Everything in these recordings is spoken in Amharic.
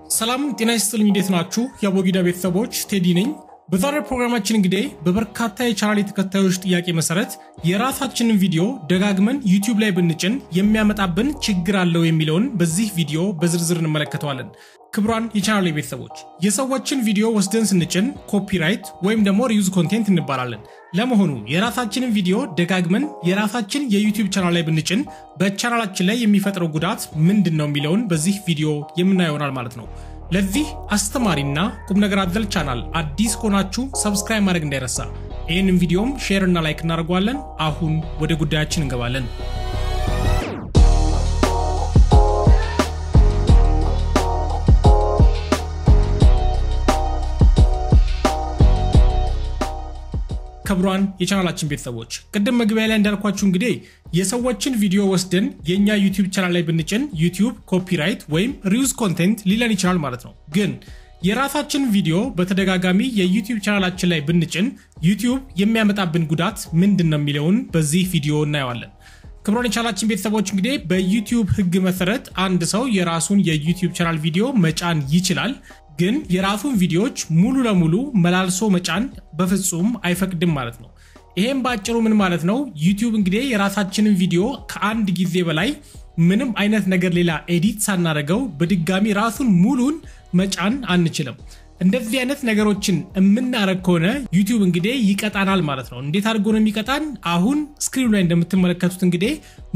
ሰላም ጤና ይስጥልኝ። እንዴት ናችሁ? የአቦጊዳ ቤተሰቦች ቴዲ ነኝ። በዛሬው ፕሮግራማችን እንግዲህ በበርካታ የቻናል ተከታዮች ጥያቄ መሰረት የራሳችንን ቪዲዮ ደጋግመን ዩቲዩብ ላይ ብንጭን የሚያመጣብን ችግር አለው የሚለውን በዚህ ቪዲዮ በዝርዝር እንመለከተዋለን። ክቡራን የቻናል ቤተሰቦች የሰዎችን ቪዲዮ ወስደን ስንጭን ኮፒራይት ወይም ደግሞ ሪዩዝ ኮንቴንት እንባላለን። ለመሆኑ የራሳችንን ቪዲዮ ደጋግመን የራሳችን የዩቲዩብ ቻናል ላይ ብንጭን በቻናላችን ላይ የሚፈጥረው ጉዳት ምንድን ነው የሚለውን በዚህ ቪዲዮ የምናየው ይሆናል ማለት ነው። ለዚህ አስተማሪና ቁም ነገር አዘል ቻናል አዲስ ከሆናችሁ ሰብስክራይብ ማድረግ እንዳይረሳ። ይህንን ቪዲዮም ሼር እና ላይክ እናደርገዋለን። አሁን ወደ ጉዳያችን እንገባለን። ክቡራን የቻናላችን ቤተሰቦች ቅድም መግቢያ ላይ እንዳልኳችሁ እንግዲህ የሰዎችን ቪዲዮ ወስደን የእኛ ዩቲዩብ ቻናል ላይ ብንጭን ዩቲዩብ ኮፒራይት ወይም ሪዩዝ ኮንቴንት ሊለን ይችላል ማለት ነው። ግን የራሳችን ቪዲዮ በተደጋጋሚ የዩቲዩብ ቻናላችን ላይ ብንጭን ዩቲዩብ የሚያመጣብን ጉዳት ምንድን ነው የሚለውን በዚህ ቪዲዮ እናየዋለን። ክቡራን የቻናላችን ቤተሰቦች እንግዲህ በዩቲዩብ ሕግ መሰረት አንድ ሰው የራሱን የዩቲዩብ ቻናል ቪዲዮ መጫን ይችላል ግን የራሱን ቪዲዮዎች ሙሉ ለሙሉ መላልሶ መጫን በፍጹም አይፈቅድም ማለት ነው። ይሄም በአጭሩ ምን ማለት ነው? ዩቲዩብ እንግዲህ የራሳችንን ቪዲዮ ከአንድ ጊዜ በላይ ምንም አይነት ነገር ሌላ ኤዲት ሳናደርገው በድጋሚ ራሱን ሙሉን መጫን አንችልም። እንደዚህ አይነት ነገሮችን የምናደርግ ከሆነ ዩቲዩብ እንግዲህ ይቀጣናል ማለት ነው። እንዴት አድርጎ ነው የሚቀጣን? አሁን ስክሪኑ ላይ እንደምትመለከቱት እንግዲህ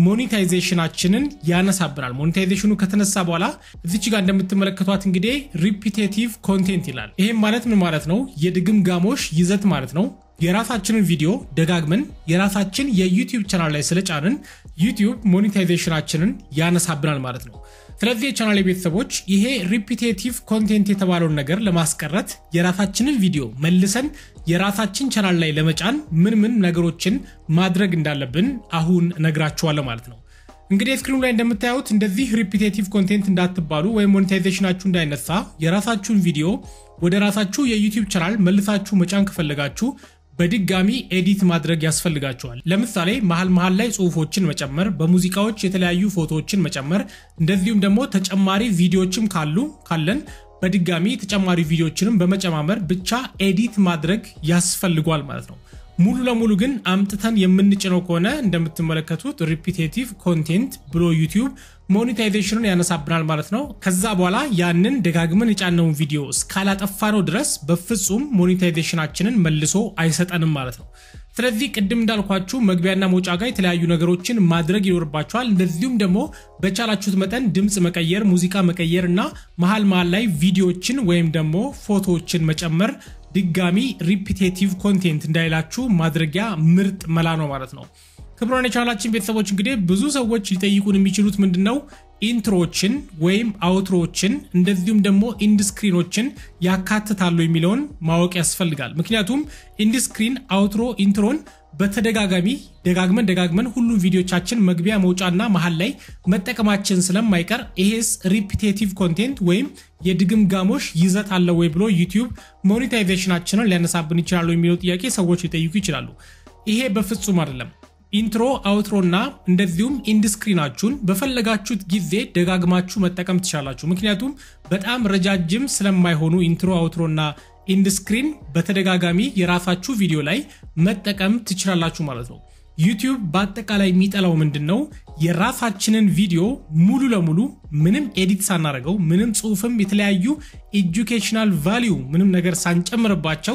ሞኔታይዜሽናችንን ያነሳብናል። ሞኔታይዜሽኑ ከተነሳ በኋላ እዚች ጋር እንደምትመለከቷት እንግዲህ ሪፒቴቲቭ ኮንቴንት ይላል። ይህም ማለት ምን ማለት ነው? የድግምጋሞሽ ይዘት ማለት ነው። የራሳችንን ቪዲዮ ደጋግመን የራሳችን የዩቲዩብ ቻናል ላይ ስለጫንን ዩቲዩብ ሞኔታይዜሽናችንን ያነሳብናል ማለት ነው። ስለዚህ የቻናል ቤተሰቦች ይሄ ሪፒቴቲቭ ኮንቴንት የተባለውን ነገር ለማስቀረት የራሳችንን ቪዲዮ መልሰን የራሳችን ቻናል ላይ ለመጫን ምን ምን ነገሮችን ማድረግ እንዳለብን አሁን እነግራችኋለሁ ማለት ነው። እንግዲህ ስክሪኑ ላይ እንደምታዩት እንደዚህ ሪፒቴቲቭ ኮንቴንት እንዳትባሉ ወይም ሞኔታይዜሽናችሁ እንዳይነሳ የራሳችሁን ቪዲዮ ወደ ራሳችሁ የዩቲዩብ ቻናል መልሳችሁ መጫን ከፈለጋችሁ በድጋሚ ኤዲት ማድረግ ያስፈልጋቸዋል። ለምሳሌ መሀል መሀል ላይ ጽሁፎችን መጨመር፣ በሙዚቃዎች የተለያዩ ፎቶዎችን መጨመር፣ እንደዚሁም ደግሞ ተጨማሪ ቪዲዮዎችም ካሉ ካለን በድጋሚ ተጨማሪ ቪዲዮዎችንም በመጨማመር ብቻ ኤዲት ማድረግ ያስፈልጓል ማለት ነው። ሙሉ ለሙሉ ግን አምጥተን የምንጭነው ከሆነ እንደምትመለከቱት ሪፒቴቲቭ ኮንቴንት ብሎ ዩቲዩብ ሞኔታይዜሽኑን ያነሳብናል ማለት ነው። ከዛ በኋላ ያንን ደጋግመን የጫነውን ቪዲዮ እስካላጠፋነው ድረስ በፍጹም ሞኔታይዜሽናችንን መልሶ አይሰጠንም ማለት ነው። ስለዚህ ቅድም እንዳልኳችሁ መግቢያና መውጫ ጋር የተለያዩ ነገሮችን ማድረግ ይኖርባቸዋል። እንደዚሁም ደግሞ በቻላችሁት መጠን ድምፅ መቀየር፣ ሙዚቃ መቀየር እና መሀል መሀል ላይ ቪዲዮዎችን ወይም ደግሞ ፎቶዎችን መጨመር ድጋሚ ሪፒቴቲቭ ኮንቴንት እንዳይላችሁ ማድረጊያ ምርጥ መላ ነው ማለት ነው። ክቡራን የቻናላችን ቤተሰቦች እንግዲህ ብዙ ሰዎች ሊጠይቁን የሚችሉት ምንድን ነው ኢንትሮዎችን ወይም አውትሮዎችን እንደዚሁም ደግሞ ኢንድስክሪኖችን ያካትታሉ የሚለውን ማወቅ ያስፈልጋል። ምክንያቱም ኢንድስክሪን፣ አውትሮ፣ ኢንትሮን በተደጋጋሚ ደጋግመን ደጋግመን ሁሉም ቪዲዮቻችን መግቢያ መውጫና መሀል ላይ መጠቀማችን ስለማይቀር ይሄስ ሪፒቴቲቭ ኮንቴንት ወይም የድግምጋሞሽ ይዘት አለው ወይ ብሎ ዩቲዩብ ሞኔታይዜሽናችንን ሊያነሳብን ይችላሉ የሚለው ጥያቄ ሰዎች ሊጠይቁ ይችላሉ። ይሄ በፍጹም አይደለም። ኢንትሮ አውትሮ እና እንደዚሁም ኢንድስክሪናችሁን በፈለጋችሁት ጊዜ ደጋግማችሁ መጠቀም ትችላላችሁ። ምክንያቱም በጣም ረጃጅም ስለማይሆኑ ኢንትሮ አውትሮ እና ኢንድስክሪን በተደጋጋሚ የራሳችሁ ቪዲዮ ላይ መጠቀም ትችላላችሁ ማለት ነው። ዩቲዩብ በአጠቃላይ የሚጠላው ምንድን ነው? የራሳችንን ቪዲዮ ሙሉ ለሙሉ ምንም ኤዲት ሳናደርገው ምንም ጽሁፍም የተለያዩ ኤጁኬሽናል ቫሊዩ ምንም ነገር ሳንጨምርባቸው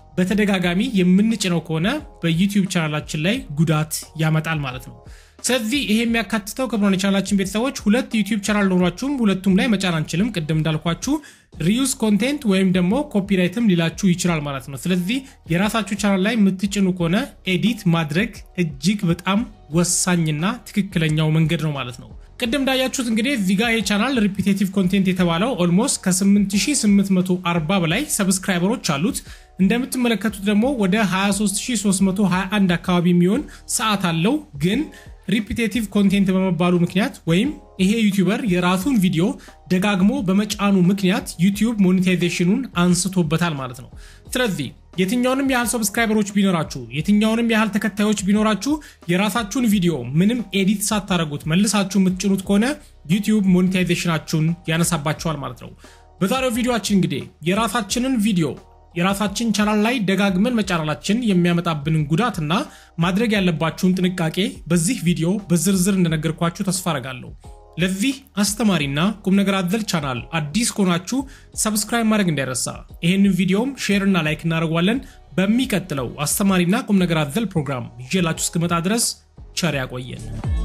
በተደጋጋሚ የምንጭነው ከሆነ በዩቲዩብ ቻናላችን ላይ ጉዳት ያመጣል ማለት ነው። ስለዚህ ይሄ የሚያካትተው ክቡራን የቻናላችን ቤተሰቦች ሁለት ዩቲዩብ ቻናል ኖሯችሁም ሁለቱም ላይ መጫን አንችልም። ቅድም እንዳልኳችሁ ሪዩዝ ኮንቴንት ወይም ደግሞ ኮፒራይትም ሊላችሁ ይችላል ማለት ነው። ስለዚህ የራሳችሁ ቻናል ላይ የምትጭኑ ከሆነ ኤዲት ማድረግ እጅግ በጣም ወሳኝና ትክክለኛው መንገድ ነው ማለት ነው። ቅድም እንዳያችሁት እንግዲህ እዚህ ጋር የቻናል ሪፒቴቲቭ ኮንቴንት የተባለው ኦልሞስት ከ8840 በላይ ሰብስክራይበሮች አሉት። እንደምትመለከቱት ደግሞ ወደ 23321 አካባቢ የሚሆን ሰዓት አለው ግን ሪፒቴቲቭ ኮንቴንት በመባሉ ምክንያት ወይም ይሄ ዩቲዩበር የራሱን ቪዲዮ ደጋግሞ በመጫኑ ምክንያት ዩቲዩብ ሞኔታይዜሽኑን አንስቶበታል ማለት ነው። ስለዚህ የትኛውንም ያህል ሰብስክራይበሮች ቢኖራችሁ የትኛውንም ያህል ተከታዮች ቢኖራችሁ የራሳችሁን ቪዲዮ ምንም ኤዲት ሳታደረጉት መልሳችሁ የምትጭኑት ከሆነ ዩቲዩብ ሞኔታይዜሽናችሁን ያነሳባቸዋል ማለት ነው። በዛሬው ቪዲዮአችን እንግዲህ የራሳችንን ቪዲዮ የራሳችን ቻናል ላይ ደጋግመን መጫናላችን የሚያመጣብንን ጉዳትና ማድረግ ያለባችሁን ጥንቃቄ በዚህ ቪዲዮ በዝርዝር እንደነገርኳችሁ ተስፋ አረጋለሁ። ለዚህ አስተማሪና ቁም ነገር አዘል ቻናል አዲስ ከሆናችሁ ሰብስክራይብ ማድረግ እንዳይረሳ። ይህንን ቪዲዮም ሼር እና ላይክ እናደርጓለን። በሚቀጥለው አስተማሪና ቁም ነገር አዘል ፕሮግራም ይዤላችሁ እስክመጣ ድረስ ቸር ያቆየን።